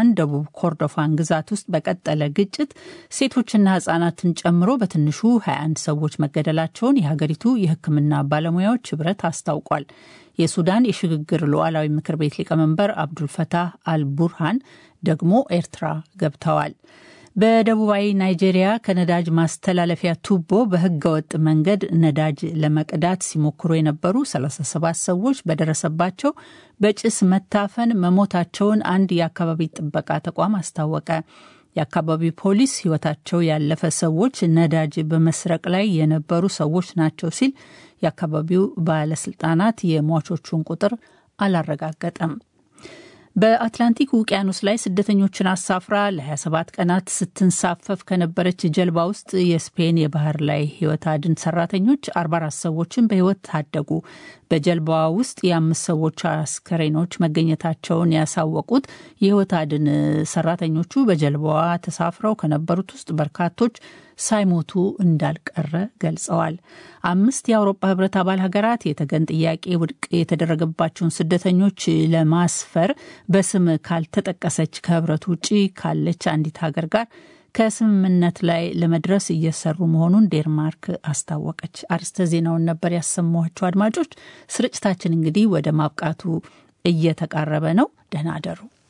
ሱዳን ደቡብ ኮርዶፋን ግዛት ውስጥ በቀጠለ ግጭት ሴቶችና ህጻናትን ጨምሮ በትንሹ 21 ሰዎች መገደላቸውን የሀገሪቱ የሕክምና ባለሙያዎች ህብረት አስታውቋል። የሱዳን የሽግግር ሉዓላዊ ምክር ቤት ሊቀመንበር አብዱልፈታህ አልቡርሃን ደግሞ ኤርትራ ገብተዋል። በደቡባዊ ናይጄሪያ ከነዳጅ ማስተላለፊያ ቱቦ በህገወጥ መንገድ ነዳጅ ለመቅዳት ሲሞክሩ የነበሩ 37 ሰዎች በደረሰባቸው በጭስ መታፈን መሞታቸውን አንድ የአካባቢ ጥበቃ ተቋም አስታወቀ። የአካባቢው ፖሊስ ህይወታቸው ያለፈ ሰዎች ነዳጅ በመስረቅ ላይ የነበሩ ሰዎች ናቸው ሲል የአካባቢው ባለስልጣናት የሟቾቹን ቁጥር አላረጋገጠም። በአትላንቲክ ውቅያኖስ ላይ ስደተኞችን አሳፍራ ለ27 ቀናት ስትንሳፈፍ ከነበረች ጀልባ ውስጥ የስፔን የባህር ላይ ህይወት አድን ሰራተኞች 44 ሰዎችን በህይወት ታደጉ። በጀልባዋ ውስጥ የአምስት ሰዎች አስከሬኖች መገኘታቸውን ያሳወቁት የህይወት አድን ሰራተኞቹ በጀልባዋ ተሳፍረው ከነበሩት ውስጥ በርካቶች ሳይሞቱ እንዳልቀረ ገልጸዋል። አምስት የአውሮፓ ህብረት አባል ሀገራት የተገን ጥያቄ ውድቅ የተደረገባቸውን ስደተኞች ለማስፈር በስም ካልተጠቀሰች ከህብረቱ ውጭ ካለች አንዲት ሀገር ጋር ከስምምነት ላይ ለመድረስ እየሰሩ መሆኑን ዴንማርክ አስታወቀች። አርስተ ዜናውን ነበር ያሰማኋቸው። አድማጮች፣ ስርጭታችን እንግዲህ ወደ ማብቃቱ እየተቃረበ ነው። ደህና አደሩ።